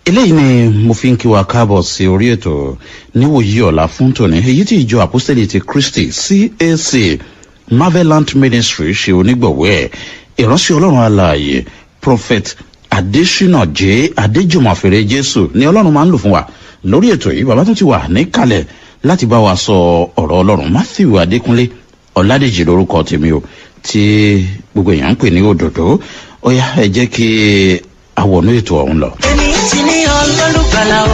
eléyìí ni mo fi ń kí wa káàbọ̀ sí orí ètò níwòyí ọ̀la fún tòní èyí tí ìjọ àpọ́sítẹ́lì ti kristi cac marvelant ministry ṣe onígbọ̀wọ́ ẹ̀ ìránṣẹ́ ọlọ́run alààyè prophet adesina j adéjùmọ̀fèrè jésù ni ọlọ́run máa ń lò fún wa lórí ètò yìí bàbá tó ti wà níkàlẹ̀ láti bá wa sọ ọ̀rọ̀ ọlọ́run matthew adékúnlé ọ̀làdèjì lórúkọ tèmi o tí gbogbo èèyàn ń pè ní òdòdó ó yá ẹ jẹ́ kí àwọnú ètò ọ̀hún lọ. èmi ti ní ọlọ́lùgbàlà o.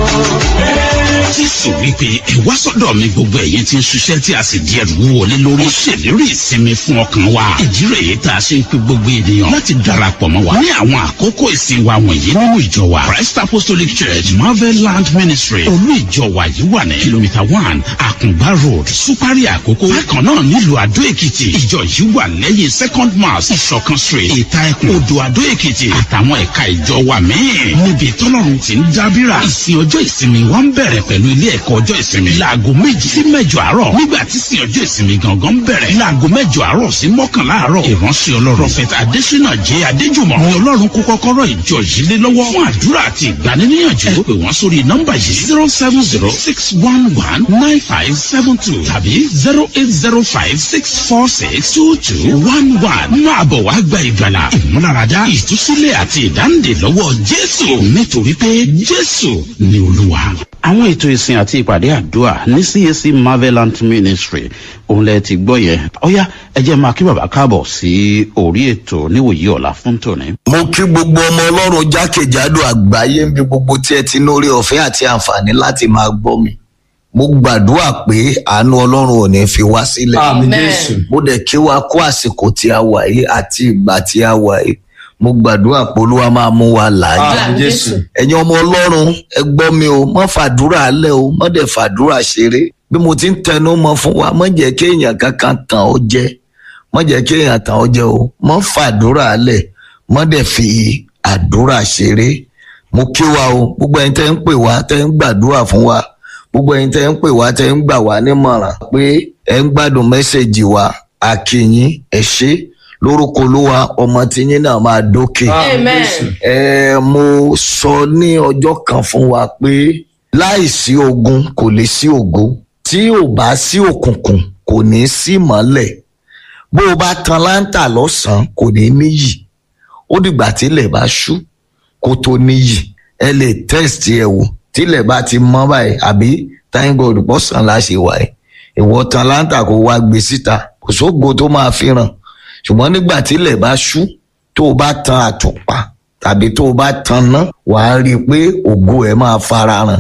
jésù wípé ẹ wá sọ́dọ̀ mi gbogbo ẹ̀yin tí ń ṣiṣẹ́ tí a sì di ẹrù wọlé lórí. ó ṣèlérí ìsinmi fún ọkàn wa. ìdí rèé tá a ṣe ń pe gbogbo ènìyàn láti darapọ̀ mọ́ wa. ní àwọn àkókò ìsìn wa wọ̀nyí nínú ìjọ wa christ apostolic church marvel land ministry olú ìjọ wa yìí wà ní kìlómítà one àkùngbá road supari àkókò. bákan náà nílùú àdó èkìtì ìjọ yìí wà lẹ́yìn second mass ìṣọ̀kan street ìta ẹkùn odò àdó èkìtì àtàwọn ẹ̀ka ìjọ wa míì. níbi tọ́lọ́run ti ń dábìrà ìsìn ọjọ́ ìsinmi wa ń bẹ̀rẹ̀ pẹ̀lú ilé ẹ̀kọ́ ọjọ́ ìsinmi. láago méjì sí mẹ́jọ àárọ̀ nígbà tí sin ọjọ́ ìsinmi gangan bẹ̀rẹ̀. láago mẹ́jọ àárọ̀ sí mọ́kànlá àárọ̀. ìránṣẹ́ ọlọ́run prophet adesina jẹ́ adéjùmọ̀. ni ọlọ́run kó kọ́kọ́rọ́ ìjọ yìí lé lọ́wọ́. fún àdúrà àti ìgbaniníyànjú. ẹ pè wọ́n sórí nọ́mbà yìí zero seven zero six one one nine five seven two tàbí zero eight zero five six four six two two one one. máa bọ̀ wá gba ìgbàlà ìmúláradá ìtúsílẹ̀ àti ìdáǹdè lọ́wọ́ jésù nítorí pé jésù ni olúwa àwọn ètò ìsìn àti ìpàdé àdúrà ní cac marvelant ministry òun lẹ ti gbọ́ yẹn ọ̀yá ẹ jẹ́ máa kí bàbá káàbọ̀ sí orí ètò níwòyí ọ̀la fún tòní. mo kí gbogbo ọmọ ọlọ́run jákèjádò àgbáyé ń bí gbogbo tí ẹ ti lórí ọ̀fẹ́ àti àǹfààní láti máa gbọ́ mi mo gbàdúrà pé àánú ọlọ́run ò ní fi wá sílẹ̀ Àmín Jésù. mo dẹ̀ kí wa kó àsìkò tí a wà yìí àti ìgbà tí a wà yìí mo gbàdúrà pé olúwa máa mú wa láàyè Àmín Jésù. ẹ̀yin ọmọ ọlọ́run ẹ gbọ́ mi o mọ́ fàdúrà alẹ́ o mọ́ dẹ̀ fàdúrà ṣeré bí mo ti ń tẹnu mọ́ fún wa mọ́ jẹ́ kí èèyàn kankan tàn ọ́ jẹ mọ́ jẹ́ kí èèyàn tàn ọ́ jẹ o mọ́ fàdúrà alẹ́ mọ́ dẹ̀ fi àdúrà ṣeré mo kí wa o gbogbo ẹni tẹ́ ń pè wá tẹ́ ń gbàdúrà fún wa gbogbo ẹni tẹ́ ń pè wá tẹ́ ń gbà wá nímọ̀ràn pé ẹ ń gbádùn mẹ́sẹ̀gì wa àkìyìn ẹ ṣé lórúkọ olúwa ọmọ tiyín náà máa dókè Amen. ẹ mo sọ ní ọjọ́ kan fún wa pé láìsí ogun kò lè sí ògo tí ò bá sí òkùnkùn kò ní sí mọ́lẹ̀ bó o bá tan láńtà lọ́sàn-án kò ní níyì ó dìgbà tílẹ̀ bá ṣú kó tó níyì ẹ lè test ẹ wò tílẹ̀ bá ti mọ́ báyìí àbí thank god pọ̀sán la ṣe wà ẹ́ ìwọ tan láńtà kó wá gbé síta kò sógo tó máa fi ràn ṣùgbọ́n nígbà tílẹ̀ bá ṣú tó o bá tan àtùpà tàbí tó o bá tan ná wàá rí i pé ògo ẹ̀ máa farahàn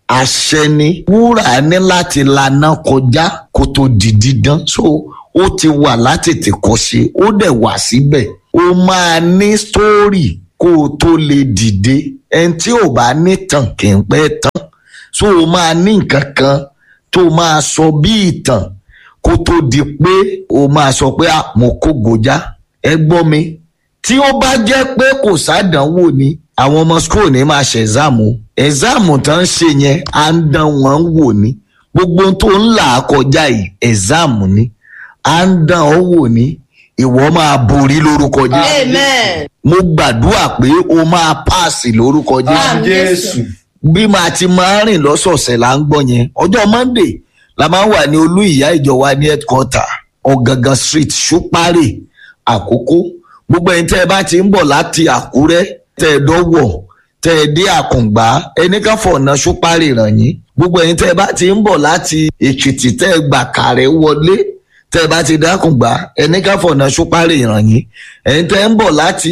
àṣẹ ni wúrà ní láti laná kọjá kó tó di dídán so ó ti wà látètè kọ́ṣe ó dẹ̀ wà síbẹ̀ ó máa ní sítórì kó o tó lè dìde ẹni tí ò bá ní tàn kì í pẹ́ tán so o máa ní nǹkan kan tó máa sọ bí ìtàn kó tó di pé o máa sọ pé "Ah, mo kó gojá ẹ gbọ́ mi tí ó bá jẹ́ pé kò sádánwò ni àwọn ọmọ school ní máa ṣe ẹ̀záàmù ẹ̀záàmù tó ń ṣe yẹn à ń dán wọn wò ni gbogbo ohun tó ń là á kọjá yìí ẹ̀záàmù ni à ń dán ọ wò ni ìwọ máa borí lórúkọ jésù Amen. mo gbàdúrà pé o máa páàsì lórúkọ jésù Àmín Jésù. bí màá ti máa rìn lọ́sọ̀ọ̀sẹ̀ là ń gbọ́ yẹn ọjọ́ monday la máa ń wà ní olú ìyá ìjọba ní headquarter ọ̀gángan street ṣúpárì àkókò gbogbo ẹni tẹ́ ẹ bá ti ń bọ̀ láti àkúrẹ́ tẹ́ ẹ dọ́wọ̀ tẹ́ ẹ dé àkùngbá ẹni ká fọ̀nà ṣúpárì ràn yín gbogbo ẹni tẹ́ ẹ bá ti ń bọ̀ láti èkìtì tẹ́ ẹ gbà kàrẹ́ wọlé tẹ́ ẹ bá ti dákùngbá ẹni ká fọ̀nà ṣúpárì ràn yín ẹni tẹ́ ẹ ń bọ̀ láti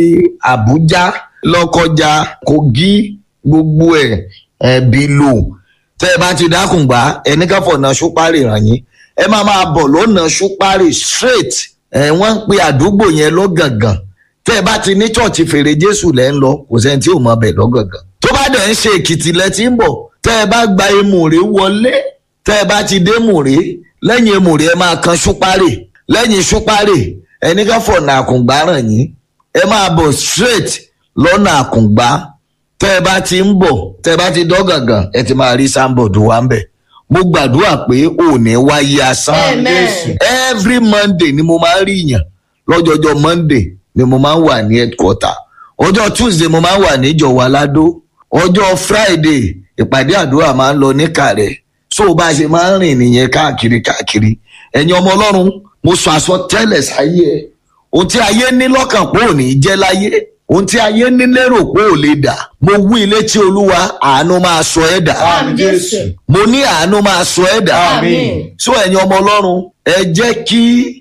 àbújá lọ́kọjá kogi gbogbo ẹ ẹbí lò tẹ ẹ bá ti dákùngbà ẹni ká fọ̀nà ṣúpárì ràn yín ẹ máa máa bọ̀ lọ́nà ṣúpárì straight ẹ wọ́n ń pe àdúgbò yẹn lọ́gàngàn tẹ ẹ bá ti ní chọ́ọ̀chì fèrè jésù lẹ́ ń lọ kò sẹ́ni tí ò mọ bẹ̀ lọ́gàngàn tó bá dẹ̀ ń ṣe èkìtì lẹ ti ń bọ̀ tẹ ẹ bá gba emùrè wọlé tẹ ẹ bá ti dé mùrè lẹ́yìn emùrè ẹ máa kan ṣúpárì lẹ́yìn ṣúpárì ẹni ká fọ̀nà àkùngbà ràn yín ẹ máa bọ̀ straight lọ́nà àkùngbá tẹ́ ẹ bá ti ń bọ̀ tẹ́ ẹ bá ti dọ́gàngàn ẹ ti máa rí sáńbọ̀dù wa ń bẹ̀ mo gbàdúrà pé òní wáyé asán Amen. every monday ni mo máa ń rí yàn lọ́jọ́jọ́ monday ni mo máa ń wà ní headquarter ọjọ́ tuesday mo máa ń wà ní ìjọ̀wọ́ aládó ọjọ́ friday ìpàdé àdúrà máa ń lọ níkàrẹ́ so bá a ṣe máa ń rìn nìyẹn káàkiri káàkiri ẹ̀yin ọmọ ọlọ́run mo sọ àsọtẹ́lẹ̀ sáyé ẹ̀ ohun tí ayé ní lọ́kàn pé ò ní jẹ́ láyé ohun tí ayé ní lérò pé ò lè dà mo wí ilé tí olúwa àánú máa sọ ẹ́ dà Àmín Jésù. mo ní àánú máa sọ ẹ́ dà Àmín. so ẹ̀yin ọmọ ọlọ́run ẹ jẹ́ kí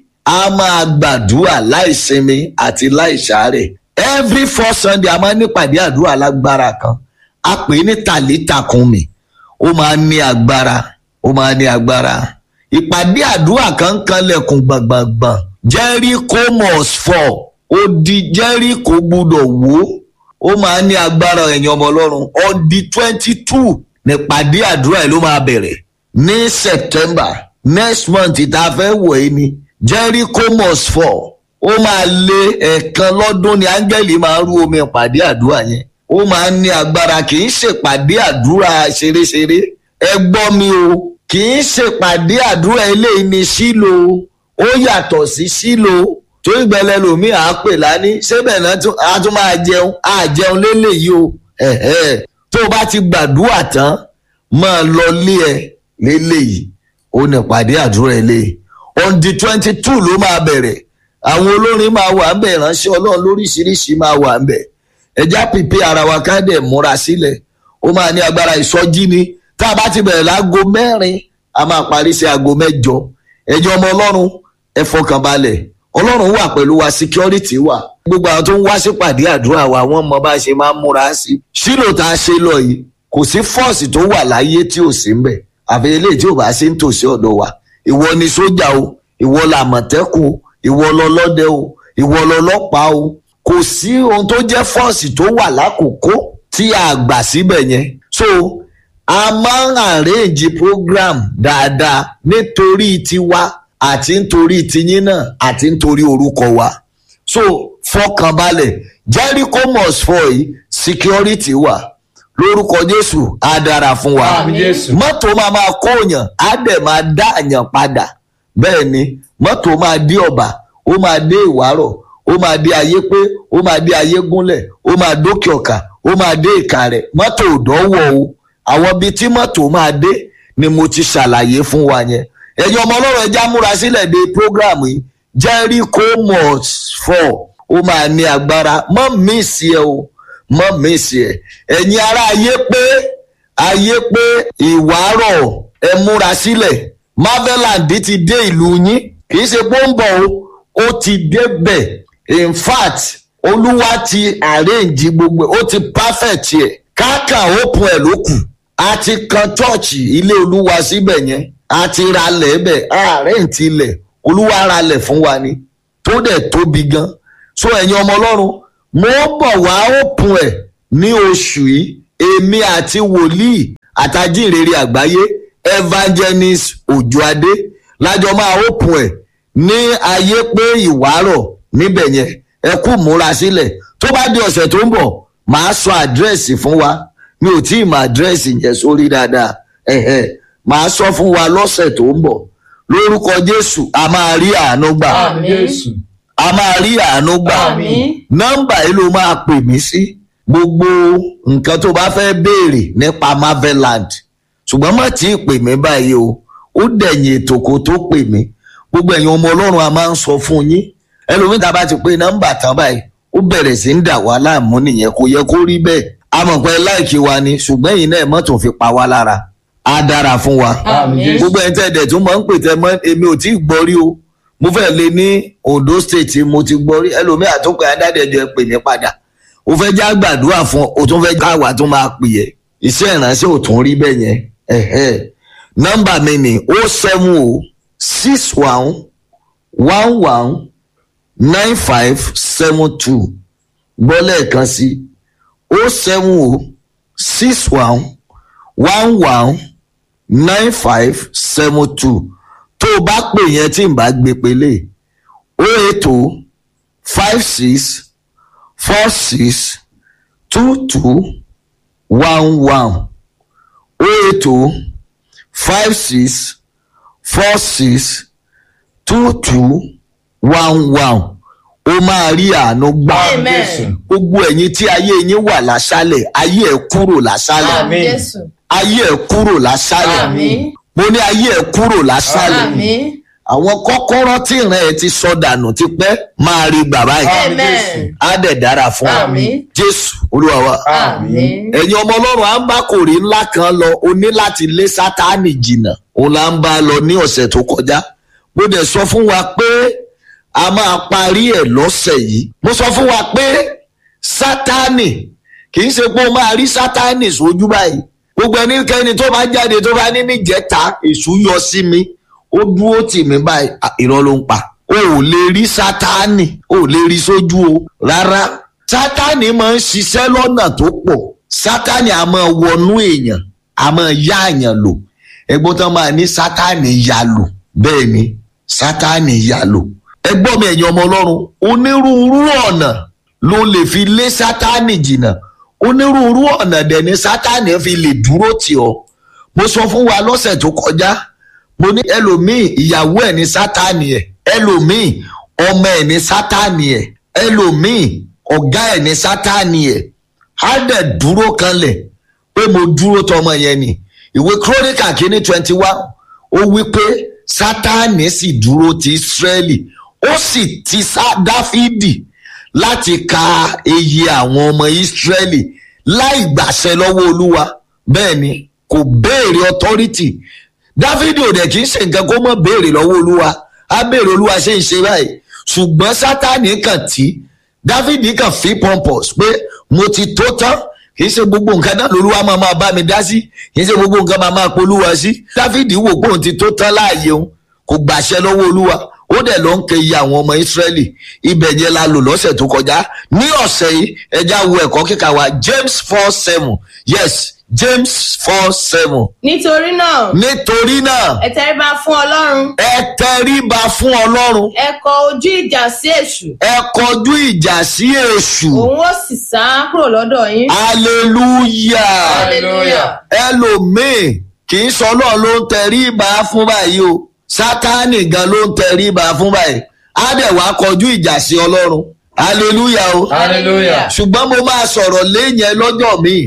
a máa gbàdúrà láìsinmi àti láìsàárẹ̀ every four sunday a máa ń nípàdé àdúrà lágbára kan a pè é ní tàlítàkùnmí ó máa ń ní agbára ó máa ń ní agbára ìpàdé àdúrà kan ń kanlẹ̀kùn gbàngbàngbàn jericho must fall odi jericho gbúdọ̀ wó ó máa ń ní agbára ẹ̀yin ọmọ ọlọ́run on the twenty two nípàdé àdúrà yìí ló máa bẹ̀rẹ̀ ní september next month tá a fẹ́ wọ̀ ẹ́ ni jericho must fall ó máa lé ẹ̀ẹ̀kan lọ́dún ni áńgẹ́lì máa rú omi ìpàdé àdúrà yẹn ó máa ń ní agbára kì í ṣèpàdé àdúrà ṣeréṣeré ẹ gbọ́ mi o kì í ṣèpàdé àdúrà eléyìí ní sílò ó yàtọ̀ sí sílò tó ìgbẹ́lẹ̀ lomi à á pè lání ṣébẹ̀ náà tún- a tún máa jẹun á jẹun léléyìí o ẹ̀hẹ́. tó o bá ti gbàdúrà tán máa lọ lé ẹ léléyìí ó ní ìpàdé àdúrà eléyìí on the twenty two ló máa bẹ̀rẹ̀ àwọn olórin máa wà ń bẹ̀ ìránṣẹ́ ọlọ́run lóríṣiríṣi máa wà ń bẹ̀ ẹja pípé ara wa ká dẹ̀ múra sílẹ̀ ó máa ní agbára ìsọjí ni tá a bá ti bẹ̀rẹ̀ láago mẹ́rin a máa parí sí aago mẹ́jọ ẹjọ́ ọmọ ọlọ́run ẹ fọkàn balẹ̀ ọlọ́run wà pẹ̀lú wa security wà gbogbo àwọn tó ń wá sípàdé àdúrà wa wọ́n mọ bá a ṣe máa ń múra sí sílò tá a ṣe lọ yìí kò sí fọ́ọ̀sì tó wà láyé tí ò sí ń bẹ̀ àfi eléyìí tí ò bá sí ń tòsí ọ̀dọ̀ wa ìwọ ni sójà o ìwọ làmọ̀tẹ́kùn o ìwọ lọlọ́dẹ o ìwọ lọlọ́pàá o kò sí ohun tó jẹ́ fọ́ọ̀sì tó wà lákòókò tí a gbà síbẹ̀ yẹn so a máa ń arrange program dáadáa nítorí tiwa àti nítorí tiyín náà àti nítorí orúkọ wa so fọkànbalẹ̀ jericho must fall yìí security wà lórúkọ jésù á dára fún wa Àmín Jésù. mọ́tò máa máa kóyàn á dẹ̀ máa dá àyàn padà bẹ́ẹ̀ ni mọ́tò máa dé ọ̀bà ó máa dé ìwárọ̀ ó máa dé ayé pé ó máa dé ayé gúnlẹ̀ ó máa dókè ọ̀kà ó máa dé ìka rẹ̀ mọ́tò ò dánwò o àwọn ibi tí mọ́tò máa dé ni mo ti ṣàlàyé fún wa yẹn ẹ̀yin ọmọ ọlọ́run ẹja múra sílẹ̀ de program yìí jericho must fall ó máa ní agbára mọ́ mísì ẹ o mọ́ mísì ẹ ẹ̀yin ará ayé pé ayé pé ìwárọ̀ ẹ múra sílẹ̀ marveland ti dé ìlú yín kì í ṣe pé ó ń bọ̀ o ó ti débẹ̀ in fact olúwa ti arrange gbogbo ẹ̀, ó ti perfect ẹ̀ káàkà open ẹ̀ ló kù a ti kan chọ́ọ̀chì ilé olúwa síbẹ̀ yẹn a ti ralẹ̀ bẹ̀ ààrẹ ti lẹ̀ olúwa ralẹ̀ fún wa ni tó dẹ̀ tóbi gan so ẹ̀yin ọmọ ọlọ́run mo bọ̀ wá open ẹ̀ ní oṣù yìí èmi àti wòlíì àtàjínrere àgbáyé evangelist òjòadé lájọ máa open ẹ̀ ní ayé pé ìwárọ̀ níbẹ̀ yẹn ẹ kú múra sílẹ̀ tó bá di ọ̀sẹ̀ tó ń bọ̀ màá sọ àdírẹ́sì fún wa mi ò tí ì mọ àdírẹ́sì yẹn sórí dáadáa ẹ̀hẹ̀ màá sọ fún wa lọ́sẹ̀ tó ń bọ̀ lórúkọ jésù a máa rí àánú gbà Àmín Jésù. a máa rí àánú gbà Àmín. nọ́mbà yìí ló máa pè mí sí gbogbo nǹkan tó bá fẹ́ béèrè nípa marveland ṣùgbọ́n má tí ì pè mí báyìí o ó dẹ̀yìn ètò kó tó pè mí gbogbo ẹ̀yin ọmọ ọlọ́run a máa ń sọ fún yín ẹlòmíín tá a bá ti pé nọ́mbà tán báyìí ó bẹ̀rẹ̀ sí ń dà wá láàmú nìyẹn kò yẹ kó rí bẹ́ẹ̀ a mọ̀ pé láìkí wa ni ṣùgbọ́n ẹ̀yin náà mọ́tò fi pa wá lára á dára fún wa Àmín Jésù. gbogbo ẹni tẹ́ ẹ̀dẹ̀ tún máa ń pè tẹ́ mọ́ èmi ò tí ì gbọ́ rí o mo fẹ́ lé ní ondo state mo ti gbọ́ rí ẹlòmíì àtúnkọ̀ adájọ́ ẹ pè mí padà o fẹ́ já gbàdúrà fún ọ o tún fẹ́ káwa tún máa pè yẹ iṣẹ́ ìránṣẹ́ ò tún rí bẹ́ẹ̀ yẹn ẹ̀hẹ́ nọ́mbà mi ni o seven o six one one one nine five seven two gbọ́ lẹ́ẹ̀kan sí o seven o six one one one nine five seven two tó o bá pè yẹn tí n bá gbé pélé o eight o five six four six two two one one o eight o five six four six two two one one ó máa rí àánú gbà Amen. gbogbo ẹ̀yin tí ayé yín wà láṣálẹ̀ ayé ẹ̀ kúrò láṣálẹ̀ Àmín Jésù. ayé ẹ̀ kúrò láṣálẹ̀ Àmín. mo ní ayé ẹ̀ kúrò láṣálẹ̀ Àmín. àwọn kọ́kọ́rọ́ tí ìran ẹ̀ ti sọ dànù ti pẹ́ máa rí gbà báyìí Amen. á dẹ̀ dára fún ọ Àmín. jésù olúwa wa Àmín. ẹ̀yin ọmọ ọlọ́run à ń bá kòrí ńlá kan lọ o ní láti lé sátánì jìnnà òun là ń bá a lọ ní ọ̀sẹ̀ tó kọjá mo dẹ̀ sọ fún wa pé a máa parí ẹ̀ lọ́sẹ̀ yìí mo sọ fún wa pé sátánì kì í ṣe pé o máa rí sátánì sójú báyìí gbogbo ẹnikẹ́ni tó bá jáde tó bá ní níjẹta èṣù yọ sí mi ó dúró tì mí báyìí à, irọ́ ló ń pa o ò lè rí sátánì o ò lè rí sójú o rárá sátánì máa ń ṣiṣẹ́ lọ́nà tó pọ̀ sátánì a máa wọnú èèyàn a máa yá àyàn lò ẹgbọ́n tán máa ní sátánì yá lò bẹ́ẹ̀ ni sátánì yá lò ẹgbọ́n mi ẹ̀yin ọmọ ọlọ́run onírúurú ọ̀nà ló lè fi lé sátánì jìnnà onírúurú ọ̀nà dẹ̀ ni sátánì fi lè dúró tì ọ́ mo sọ fún wa lọ́sẹ̀ tó kọjá mo ní ẹlòmíì ìyàwó ẹ̀ ní sátánì ẹ̀ ẹlòmíì ọmọ ẹ̀ ní sátánì ẹ̀ ẹlòmíì ọ̀gá ẹ̀ ní sátánì ẹ̀ á dẹ̀ dúró kanlẹ̀ pé mo dúró tọmọ yẹn ni ìwé kírónìkà kínní twenty one ó wí pé sátánì sì dúró ti ísírẹ́lì ó sì ti sá dáfídì láti ka iye àwọn ọmọ ísírẹ́lì láì gbàṣẹ lọ́wọ́ olúwa bẹ́ẹ̀ ni kò béèrè authority dáfídì ò dẹ̀ kì í ṣe nǹkan kó mọ̀ béèrè lọ́wọ́ olúwa á béèrè olúwa ṣe ń ṣe báyìí ṣùgbọ́n sátánì kàn tí dáfídì kàn fi pompous pé mo ti tó tán kì í ṣe gbogbo nǹkan náà lolúwa máa máa bá mi dá sí kì í ṣe gbogbo nǹkan máa máa polúwa sí dáfídì wò pé òun ti tó tán láàyè òun kò gbàṣẹ lọ́wọ́ olúwa ó dẹ̀ ló ń ke iye àwọn ọmọ ìsírẹ́lì ibẹ̀ yẹn la lò lọ́sẹ̀ tó kọjá ní ọ̀sẹ̀ yìí ẹja wo ẹ̀kọ́ kíkà wa james four seven yes james four seven Nítorí náà, nítorí náà ẹ tẹríba fún Ọlọ́run. ẹ tẹríba fún ọlọ́run Ẹ kọ ojú ìjà sí èṣù. ẹ kọjú ìjà sí èṣù Òun ó sì sá kúrò lọ́dọ̀ yín. hallelujah Hallelujah. ẹlòmíì kì í sọ náà ló ń tẹríba fún báyìí o sátánì gan ló ń tẹríba fún báyìí á dẹ̀ wá kọjú ìjà sí ọlọ́run hallelujah o Hallelujah. ṣùgbọ́n mo máa sọ̀rọ̀ léyìn lọ́jọ́ míì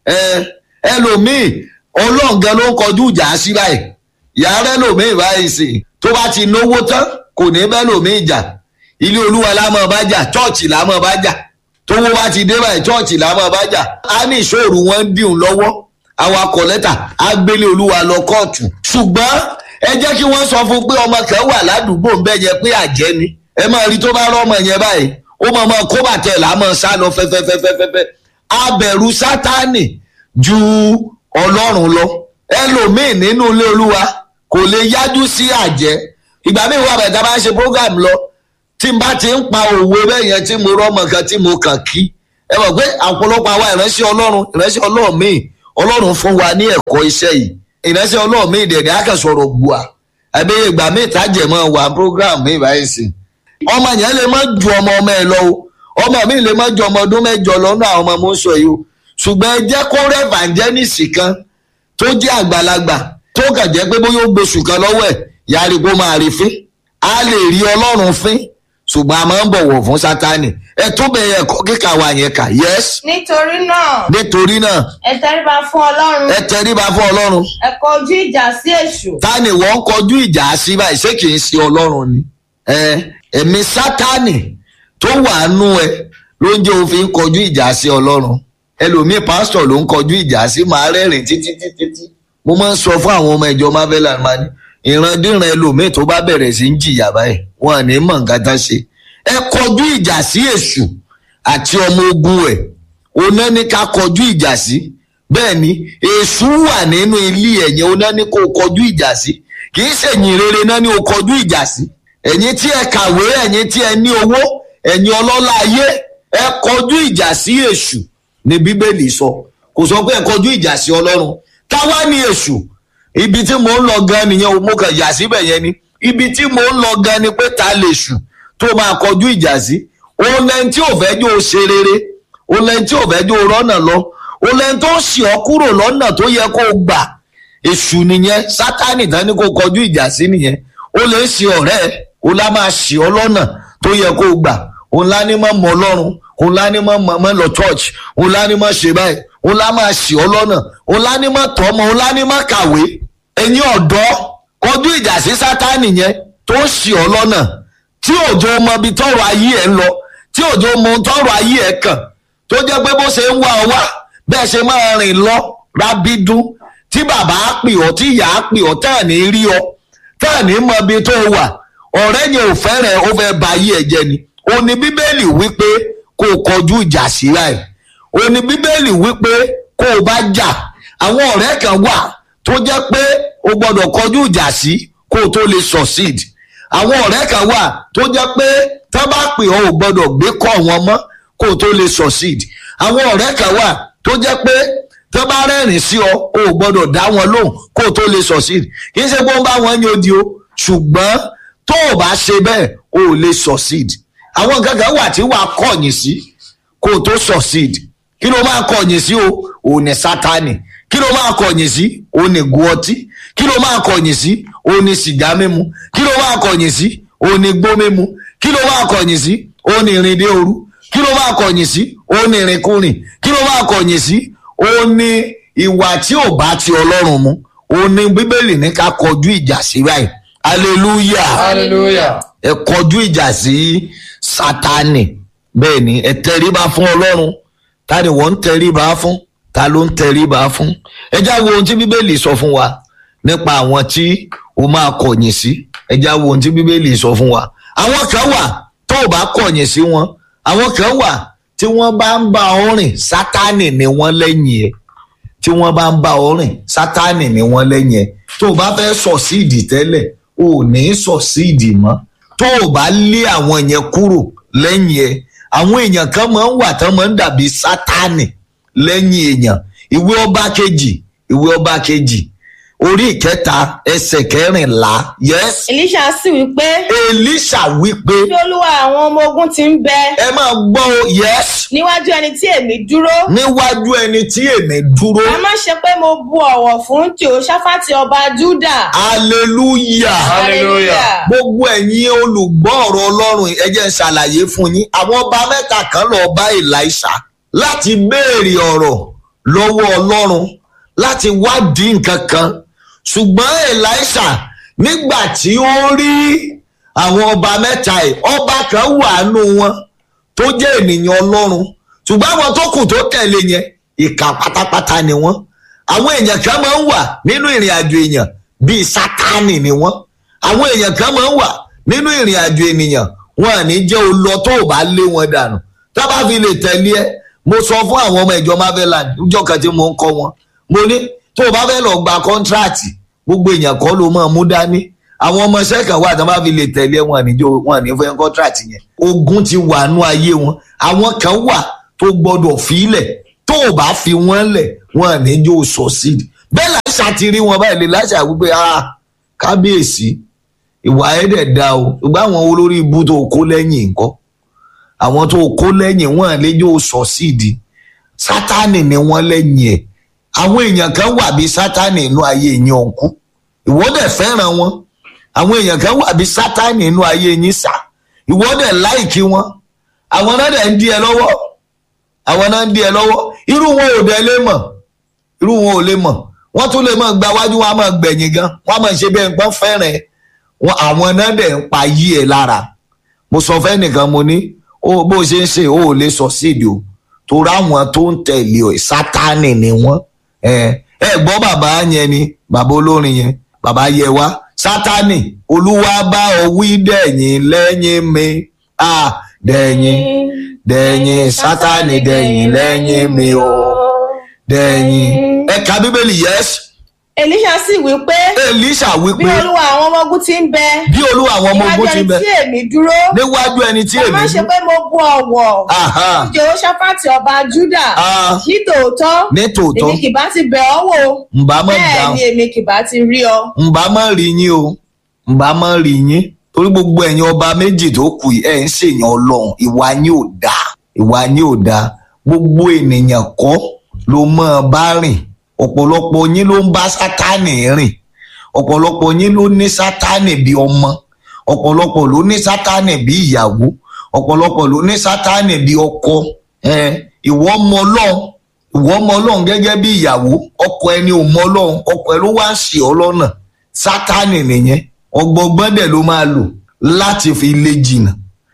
ẹ ẹlòmíì ọlọ́run gan ló ń kọjú ìjà sí báyìí yàrá ẹlòmíì báyìí sì tó bá ti náwó tán kò ní bẹ́ẹ̀ lòmíì jà ilé olúwa la máa bá jà chọ́ọ̀chì la máa bá jà tówó bá ti dé báyìí chọ́ọ̀chì la máa bá jà á ní ìṣòro wọn ń dìun lọ́wọ́ àwọn akọ lẹ́tà á gbélé olúwa lọ kóòtù ṣùgbọ́n ẹ jẹ́ kí wọ́n sọ fún pé ọmọ kan wà ládùúgbò ń bẹ́ yẹ pé àjẹ́ ni ẹ máa rí tó bá rọ́ ọmọ yẹn báyìí ó máa máa kó bàtẹ́ là á máa sá lọ fẹ́fẹ́fẹ́fẹ́fẹ́ abẹ̀rù sátánì ju ọlọ́run lọ ẹlòmíì nínú ilé olúwa kò lè yájú sí àjẹ́ ìgbà míì wà bẹ̀ẹ̀ tá a bá ń ṣe program lọ tí n bá ti ń pa òwe bẹ́ẹ̀ yẹn tí mo rọ́mọ kan tí mo kàn kí ẹ mọ̀ pé ọ̀pọ̀lọpọ̀ àwa ìránṣẹ́ ọlọ́run ìránṣẹ́ ọlọ́run míì ọlọ́run fún wa ní ẹ̀kọ́ iṣẹ́ yìí ìránṣẹ́ ọlọ́run míì dẹ̀ ní akẹ́sọ̀rọ̀ bua àbí ìgbà míì tájẹ̀ mọ́ wà program míì báyìí sí ọmọ yẹn lè má ju ọmọ ọmọ ẹ lọ o ọmọ mi lè má ju ọmọ ọdún mẹ́jọ lọ́nà àwọn ọmọ mo ń sọ yìí o ṣùgbọ́n ẹ jẹ́ kó rẹ́ evangelist kan tó jẹ́ àgbàlagbà tó kàn jẹ́ pé bóyá ó gbóṣù kan lọ́wọ́ ẹ̀ yàrá kó máa rí fín a lè rí ọlọ́run fín ṣùgbọ́n a máa ń bọ̀wọ̀ fún sátani ẹ tó bẹ̀rẹ̀ ẹ̀kọ́ kíkà wa yẹn kà yes Nítorí náà, nítorí náà ẹ tẹríba fún Ọlọ́run. ẹ tẹríba fún ọlọ́run Ẹ kọ ojú ìjà sí èṣù. ta ni wọ́n ń kọjú ìjà sí báyìí ṣé kì í ṣe ọlọ́run ni ẹ ẹ̀mí sátani tó wà nú ẹ ló ń jẹ́ òfin kọjú ìjà sí ọlọ́run ẹlòmíì pásítọ̀ ló ń kọjú ìjà sí màá rẹ́rìn títí títí tí mo máa ń sọ fún àwọn ọmọ ìjọ marvelan máa ní ìrandíran ẹlòmíì tó bá bẹ̀rẹ̀ sí ń jìyà báyìí wọn à ní mọ̀ nǹkan tán ṣe ẹ kọjú ìjà sí èṣù àti ọmọ ogun ẹ̀ oná ní ká kọjú ìjà sí bẹ́ẹ̀ ni èṣù wà nínú ilé ẹ̀yìn oná ní kó kọjú ìjà sí kì í ṣèyìn rere náà ní o kọjú ìjà sí ẹ̀yin tí ẹ kàwé ẹ̀yin tí ẹ ní owó ẹ̀yin ọlọ́lá ayé ẹ kọjú ìjà sí èṣù ní bíbélì sọ kò sọ pé ẹ kọjú ìjà sí ọlọ́run táwa ní èṣù ibi tí mò ń lọ gan nìyẹn o mo kàn yà síbẹ̀ yẹn ni ibi tí mò ń lọ gan ni pé ta lè ṣù tó máa kọjú ìjà sí òun lẹ́ni tí ò fẹ́ jó o ṣe rere òun lẹ́ni tí ò fẹ́ jó o rọ́nà lọ òun lẹ́ni tó ń ṣì ọ́ kúrò lọ́nà tó yẹ kó o gbà èṣù nìyẹn sátánì tán ni kó kọjú ìjà sí nìyẹn ó lè ṣe ọ̀rẹ́ ẹ̀ ó lá máa ṣì ọ́ lọ́nà tó yẹ kó o gbà òun lá ní mọ́ mọ́ ọlọ́run òun lá ní mọ́ mọ́ lọ church òun lá ní mọ́ ṣe báyìí òun lá máa ṣì ọ́ lọ́nà òun lá ní mọ́ tọ́ ọmọ òun lá ní mọ́ kàwé ẹ̀yin ọ̀dọ́ kọjú ìjà sí sátánì yẹn tó ń ṣì ọ́ lọ́nà tí òjò mọ ibi tọrọ ayé ẹ̀ ń lọ tí òjò mọ ohun tọrọ ayé ẹ̀ kàn tó jẹ́ pé bó ṣe ń wá ọ wá bẹ́ẹ̀ ṣe máa rìn lọ rábídún tí bàbá á pè ọ́ tí ìyá á pè ọ́ tá à ní rí ọ tá à ní mọ ibi tó wà ọ̀rẹ́ yẹn ò fẹ́rẹ̀ ó fẹ́ ba ayé ẹ̀ jẹ ni ó ní bíbélì wípé kó o kọjú ìjà síra ẹ̀ ó ní bíbélì wípé kó o bá jà àwọn ọ̀rẹ́ kan wà tó jẹ́ pé o gbọ́dọ̀ kọjú ìjà sí kó o tó lè succeed àwọn ọ̀rẹ́ kan wà tó jẹ́ pé tá bá pè ọ́ ò gbọ́dọ̀ gbé kọ́ wọn mọ́ kó o tó lè succeed àwọn ọ̀rẹ́ kan wà tó jẹ́ pé tó bá rẹ́rìn sí ọ o ò gbọ́dọ̀ dá wọn lóhùn kó o tó lè succeed kì í ṣe pé ó ń bá wọn yan odi o ṣùgbọ́n tó o bá ṣe bẹ́ẹ̀ o ò lè succeed àwọn nǹkan kan wà tí wàá kọ̀yìn sí kó o tó succeed kí ló máa kọ̀yìn sí o ò ní sátani kí ló máa kọ̀yìn sí o ní gu ọtí kí ló máa kọ̀yìn sí o ní sìgá mímu kí ló máa kọ̀yìn sí o ní gbó mímu kí ló máa kọ̀yìn sí o ní ìrìn dé òru kí ló máa kọ̀yìn sí o ní ìrìnkúrìn kí ló máa kọ̀yìn sí o ní ìwà tí ò bá ti ọlọ́run mu o ní bíbélì ní ká kọjú ìjà sí báyìí hallelujah hallelujah ẹ kọjú ìjà sí sátani bẹ́ẹ̀ ni ẹ tẹríba fún ọlọ́run ta ni wọ́n ń tẹríba fún ta ló ń tẹríba fún ẹ já wo ohun tí bíbélì sọ fún wa nípa àwọn tí o máa kọ̀yìn sí ẹ já wo ohun tí bíbélì sọ fún wa àwọn kan wà tó o bá kọ̀yìn sí wọn àwọn kan wà tí wọ́n bá ń bá ọ rìn sátani ni wọ́n lẹ́yìn ẹ̀ tí wọ́n bá ń bá ọ rìn sátani ni wọ́n lẹ́yìn ẹ̀ tó o bá fẹ́ sọ síìdì tẹ́lẹ̀ o ò ní sọ síìdì mọ́ tó o bá lé àwọn yẹn kúrò lẹ́yìn ẹ̀ àwọn èèyàn kan máa ń wà tán máa ń dàbí sátani lẹ́yìn èèyàn ìwé ọba kejì ìwé ọba kejì orí ìkẹta ẹsẹ̀ kẹrìnlá yes elisha sì wí pé elisha wípé bí olúwa àwọn ọmọ ogun ti ń bẹ ẹ máa gbọ́ o yes níwájú ẹni tí èmi dúró níwájú ẹni tí èmi dúró a má ṣe pé mo bu ọ̀wọ̀ fún tìòṣáfàtì ọba júdà hallelujah hallelujah gbogbo ẹ̀yin olùgbọ́ ọ̀rọ̀ ọlọ́run ẹ jẹ́ n ṣàlàyé fún yín àwọn ọba mẹ́ta kan lọ bá elisha láti béèrè ọ̀rọ̀ lọ́wọ́ ọlọ́run láti wádìí nǹkan kan ṣùgbọ́n elisha nígbà tí ó rí àwọn ọba mẹ́ta ẹ̀ ọba kan wà nù wọn tó jẹ́ ènìyàn ọlọ́run ṣùgbọ́n àwọn tó kù tó tẹ̀lé yẹn ìkà pátápátá ni wọ́n àwọn èèyàn kan máa ń wà nínú ìrìn àjò èèyàn bíi sátánì ni wọ́n àwọn èèyàn kan máa ń wà nínú ìrìn àjò ènìyàn wọn à ní jẹ́ olọ tó o bá lé wọn dànù tá a bá fi lè tẹ̀lé ẹ mo sọ fún àwọn ọmọ ìjọ marveland níjọ́ kan tí mo ń kọ́ wọn mo ní tó o bá fẹ́ lọ gba kọ́ńtíráàtì gbogbo èèyàn kọ́ ló máa mú dání àwọn ọmọ iṣẹ́ kan wà tí wọ́n bá fi lè tẹ̀lé wọn àníjó wọn àní fẹ́ kọ́ńtíráàtì yẹn ogun ti wà nú ayé wọn àwọn kan wà tó gbọ́dọ̀ fílẹ̀ tó o bá fi wọ́n lẹ̀ wọn àníjó succeed bẹ́ẹ̀ láṣà ti rí wọn báyìí lè láṣà wípé ah kábíyèsí ìwà ẹ̀dẹ̀ da o ṣùgbọ́n àwọn olórí ibú tó kó lẹ́yìn nǹkan àwọn tó kó lẹ́yìn wọn àlejò succeed sátánì ni wọ́n lẹ́yìn ẹ̀ àwọn èèyàn kan wà bí sátánì inú ayé yín ọ̀nkú ìwọ́dẹ̀ fẹ́ràn wọn àwọn èèyàn kan wà bí sátánì inú ayé yín sà ìwọ́dẹ̀ láìkí wọn àwọn náà dẹ̀ ń dí ẹ lọ́wọ́ àwọn náà ń dí ẹ lọ́wọ́ irú wọn ò dẹ̀ lè mọ̀ irú wọn ò lè mọ̀ wọ́n tún lè mọ̀ gba wájú wọn á mọ̀ gbẹ̀yìn gan wọ́n á mọ̀ ṣe bẹ́ẹ̀ nǹkan fẹ́ràn ẹ wọn àwọn náà dẹ̀ ń pa yí ẹ lára mo sọ fẹ́ nìkan mo ní ó bó ṣe ń ṣe ó ò lè sọ síìdì o torí àwọn tó ń tẹ̀lé ọ sátánì ni wọ́n ẹ ẹ gbọ́ bàbá yẹn ni bàbá olórin yẹn bàbá yẹ wá sátánì olúwa bá ọ wí dẹ̀yìn lẹ́yìn mi à dẹ̀yìn dẹ̀yìn sátánì dẹ̀yìn lẹ́yìn mi o dẹ̀yìn ẹ ka bíbélì yẹs elisha sì wí pé elisha bí wípé olúwa àwọn ọmọ ogun ti ń bẹ bí olúwa àwọn ọmọ níwájú ogun ti ẹni bẹ tí èmi dúró níwájú ẹni tí a èmi má ṣe pé mo bu ọ̀wọ̀ Aha. fún tìòṣáfàtì ọba júdà Ah. ní tòótọ́ ní tòótọ́ èmi kì bá ti bẹ̀ ọ́ wò ǹbá mọ̀ bẹ́ẹ̀ dáhùn ni èmi kì bá ti rí ọ. ǹbá mọ̀ rí yín o ǹbá mọ̀ rí yín torí gbogbo ẹ̀yin ọba méjì tó kù yìí, ẹ̀ ń ṣèyàn ọlọ́run ìwà yín ò dáa ìwà yín ò dáa gbogbo ènìyàn kọ́ ló mọ̀ ọ́ bá rìn ọ̀pọ̀lọpọ̀ yín ló ń bá sátánì rìn ọ̀pọ̀lọpọ̀ yín ló ní sátánì bí ọmọ ọ̀pọ̀lọpọ̀ ló ní sátánì bí ìyàwó ọ̀pọ̀lọpọ̀ ló ní sátánì bí ọkọ eh, ìwọ mọ ọlọ́run ìwọ mọ ọlọ́run gẹ́gẹ́ bí ìyàwó ọkọ ẹni ò mọ ọlọ́run ọkọ ẹ ló wá ń ṣe ọ lọ́nà sátánì nìyẹn ọgbọgbọ́n dẹ̀ ló máa lò láti fi lé jìnnà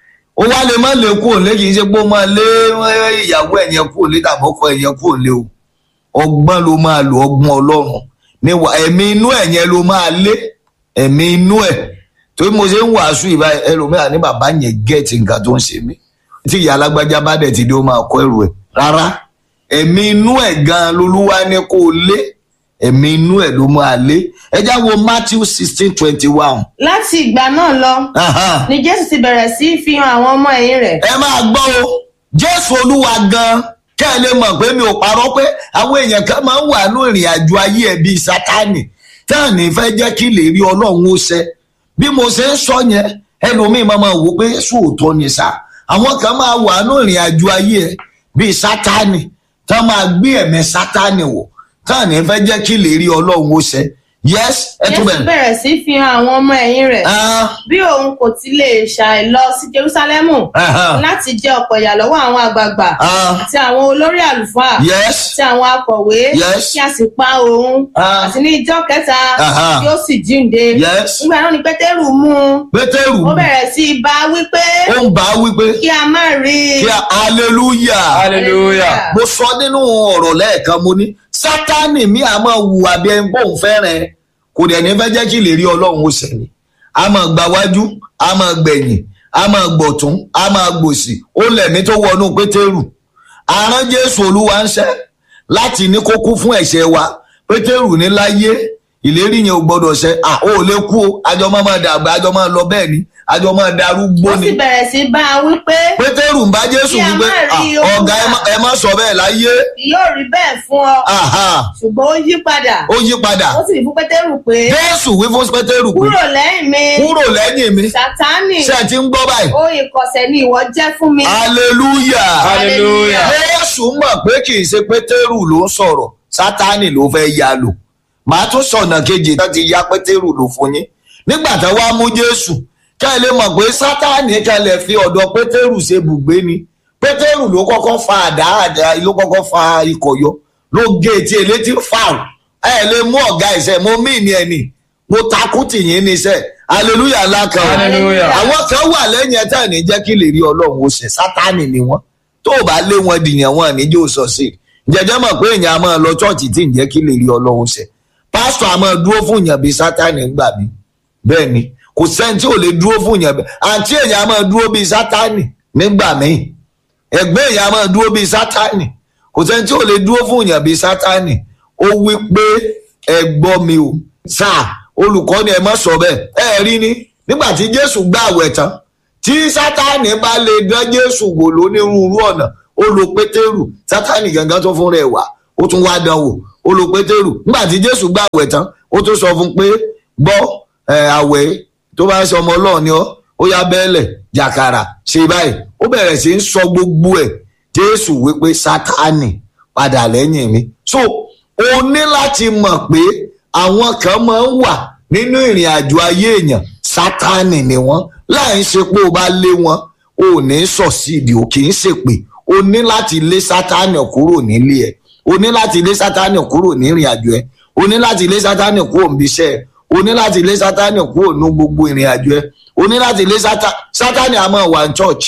ó wá lè má lè kú òlé kì í ṣe pé ó máa lé eh, ìyàwó ẹ̀yẹn kú òlé tàbí ọkọ ẹ̀yẹn kú òlé o ọgbọ́n ló máa lò ọgbọ́n ọlọ́run níwà ẹ̀mí inú ẹ̀ yẹn ló máa lé ẹ̀mí inú ẹ̀ torí mo ṣe ń wàásù ìbá ẹlòmíràn ní bàbá yẹn gẹ̀ẹ́tì nǹkan tó ń ṣe mí tí ìyá alágbájá bá dẹ̀ ti dé ó máa kọ́ ẹrù ẹ̀ rárá ẹ̀mí inú ẹ̀ gan-an lolúwa ní kó o lé ẹ̀mí inú ẹ̀ ló máa lé ẹ já wo Matthew sixteen twenty one láti ìgbà náà lọ ni jésù ti bẹ̀rẹ̀ sí í fi hàn àwọn ọmọ ẹ̀yìn rẹ̀ ẹ máa gbọ́ o jésù olúwa gan kẹ́ ẹ lè mọ̀ pé mi ò parọ́ pé àwọn èèyàn kan máa ń wà ní ìrìn àjò ayé ẹ̀ bíi sátánì táà ní fẹ́ jẹ́ kí lè rí ọlọ́run ó ṣẹ bí mo ṣe ń sọ yẹn ẹlòmíín máa máa wò pé sóòótọ́ ni sá àwọn kan máa wà ní ìrìn àjò ayé ẹ̀ bíi sátánì tá máa gbé ẹ̀mẹ́ sátánì wò táà ní fẹ́ jẹ́ kí lè rí ọlọ́run ó ṣẹ yes ẹ tún jésù bẹ̀rẹ̀. bẹ̀rẹ̀ sí í fi hàn àwọn ọmọ ẹ̀yìn rẹ̀ Ah, bí òun kò ti lè ṣàì lọ sí jerúsálẹ́mù ah, láti jẹ ọ̀pọ̀ ìyà lọ́wọ́ àwọn àgbààgbà ah, àti àwọn olórí àlùfáà yes àti àwọn akọ̀wé Yes. kí a sì pa òun Ah. àti ní ìjọ kẹta Aha. kí ó sì jíǹde yes nígbà náà ni pétérù mú un pétérù ó bẹ̀rẹ̀ sí í bá wípé ó ń bá a wípé kí a má rí i kí a hallelujah. hallelujah mo sọ nínú ọ̀rọ̀ lẹ́ẹ̀kan mo ní sátánì mi a máa hùwà bí ẹni bóun fẹ́ràn ẹ kò dẹ̀ ní fẹ́ jẹ́ kí lè rí ọlọ́run ó sẹ̀lẹ̀ a máa gba wájú a máa gbẹ̀yìn a máa gbọ̀tún a máa gbòsì ó lẹ̀mí tó wọnú pétérù àrán jésù olúwa ń ṣẹ́ láti ní kó kú fún ẹ̀ṣẹ̀ wa pétérù ní láyé ìlérí yẹn ò gbọdọ̀ ṣẹ à ó lè kú o àjọ máa máa dàgbà àjọ máa lọ bẹ́ẹ̀ ni àjọ máa darúgbó ó ni sì bẹ̀rẹ̀ sí í bá a wípé pétérù ń bá jésù Kí a wípé má rí "Ah, ọ̀gá ẹ Olúwa." má- ẹ má sọ bẹ́ẹ̀ láyé kì yóò rí bẹ́ẹ̀ fún ọ Aha, ṣùgbọ́n ó yí padà ó yí padà ó sì wí fún pétérù pé jésù wí fún pétérù pé kúrò lẹ́yìn mi kúrò lẹ́yìn mi sátánì ṣé ẹ ti ń gbọ́ báyìí ó ìkọ̀sẹ̀ ni ìwọ jẹ́ fún mi hallelujah Hallelujah. jésù mọ̀ pé kì í ṣe pétérù ló ń sọ̀rọ̀ sátánì ló fẹ́ ya lò màá tún sọ̀nà kejì tó ti ya pétérù lò fún yín nígbà tó wá mú jésù kẹ́ ẹ lè mọ̀ pé sátánì kẹ́ ẹ lè fi ọ̀dọ̀ pétérù ṣe bùgbé ni pétérù ló kọ́kọ́ fa àdá àdá ló kọ́kọ́ fa ikọ̀ yọ ló gé etí elétí fáwọn ẹ lè mú ọ̀gá ìṣe mo mí ni ẹni mo takú tìyín níṣẹ́ hallelujah lákan Hallelujah. àwọn kan wà lẹ́yìn ẹ̀ tá à ní jẹ́ kí lè rí ọlọ́run ó ṣe sátánì ni wọ́n tó o bá lé wọn dìyàn wọn níjó sọ sí i jẹjẹ mọ̀ pé èèyàn a máa lọ chọ́ọ̀chì tí ń jẹ́ kí lè rí ọlọ́run ṣe pásítọ̀ a máa dúró fún èèyàn bíi sátánì ńgbà mí bẹ́ẹ̀ ni kò sẹ́ni tí ò lè dúró fún èèyàn bẹ́ẹ̀ àǹtí èèyàn a máa dúró bíi sátánì nígbà míì ẹgbẹ́ èèyàn a máa dúró bíi sátánì kò sẹ́ni tí ò lè dúró fún èèyàn bíi sátánì ó wí pé ẹ gbọ́ mi o sáà olùkọ́ ni ẹ má sọ bẹ́ẹ̀ ẹ rí ni nígbà tí jésù gbà àwẹ̀ tán tí sátánì bá lè dán jésù wò lónírúurú ọ̀nà ó lo pétérù sátánì gangan tó fún rẹ̀ wá ó tún wá dán wò ó lo pétérù nígbà tí jésù gbà àwẹ̀ tán ó tún sọ fún pé gbọ́ ẹ, àwẹ̀ tó bá ń sọ ọmọ ọlọ́run ni ọ́ ó yá bẹ́ẹ̀lẹ̀ jàkàrà ṣe báyìí ó bẹ̀rẹ̀ sí í sọ gbogbo ẹ̀ jésù wípé sátánì padà lẹ́yìn mi so o ní láti mọ̀ pé àwọn kan máa ń wà nínú ìrìn àjò ayé èèyàn sátánì ni wọ́n láì ṣe pé o bá lé wọn o ò ní sọ̀sídìí o kì í ṣèpè o ní láti lé sátánì kúrò nílé ẹ̀ o ní láti lé sátánì kúrò ní ìrìn àjò ẹ̀ o ní láti lé sátánì kúrò níbi iṣẹ́ ẹ̀ o ní láti lé sátánì kúrò ní gbogbo ìrìn àjò ẹ̀ o ní láti lé Sátá- sátánì a máa wà ní church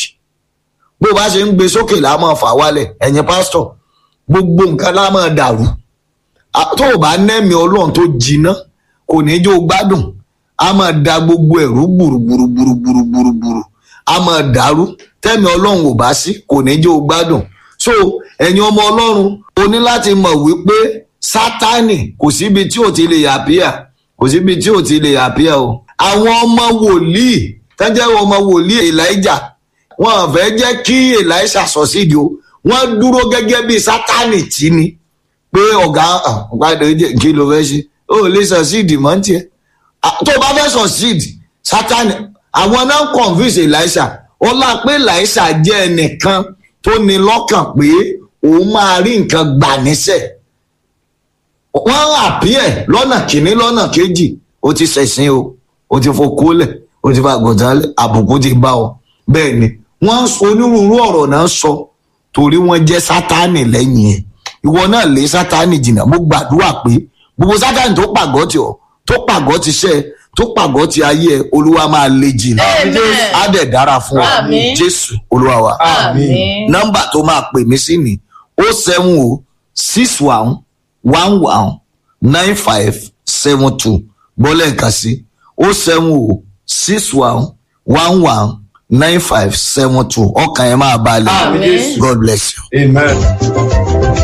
bó o bá ṣe ń gbé sókè la máa fà wálẹ̀ ẹ̀yin pásítọ̀ gbogbo nǹkan la máa dàrú A- tó o bá nẹ́mi ọlọ́run tó jiná kò ní jó gbádùn a máa da gbogbo ẹ̀rú gbùrùgbùrùgbùrùgbùrùgbùrù a máa dàrú tẹ́mi ọlọ́run ò bá sí kò ní jó gbádùn so ẹ̀yin ọmọ ọlọ́run o ní láti mọ̀ wípé sátánì kò síbi tí ò ti lè yàpíà kò síbi tí ò ti lè yàpíà o àwọn ọmọ wòlíì tẹ́jẹ́ ọmọ wòlíì elijah wọn ò fẹ́ jẹ́ kí elisha sọ sídìí o wọ́n dúró gẹ́gẹ́ bí sátánì tí ni pé ọ̀gá ọ̀gbádùn jẹ́ kí ló fẹ́ ṣe ó lè sọ síìdì mọ́ tiẹ̀ Ah, tó o bá fẹ́ sọ síìdì sátani àwọn náà ń convince elisha ó lá pé elisha jẹ́ ẹnìkan tó ní lọ́kàn pé òun máa rí nǹkan gbà níṣẹ́ wọ́n àpíẹ̀ lọ́nà kìíní lọ́nà kejì ó ti ṣẹ̀sìn o ó ti fokólẹ̀ ó ti fa àgùntàn lẹ̀ àbùkù ti bá ọ bẹ́ẹ̀ ni wọ́n ń sọ onírúurú ọ̀rọ̀ náà sọ torí wọ́n jẹ́ sátánì lẹ́yìn ẹ̀ ìwọ náà lé sátánì jìnnà mo gbàdúrà pé gbogbo sátánì tó pàgọ́ ti ọ̀ tó pàgọ́ ti ṣẹ́ ẹ tó pàgọ́ ti ayé ẹ olúwa máa lé jìnnà Amen. á dẹ̀ dára fún ọ Àmín. jésù olúwa wa Àmín. nọ́mbà tó máa pè mí sí ni ó seven o six one one one nine five seven two bọ́lẹ̀ nǹkan sí ó seven o six one one one nine five seven two ọkàn yẹn máa balẹ̀ Àmín. god bless you. Amen.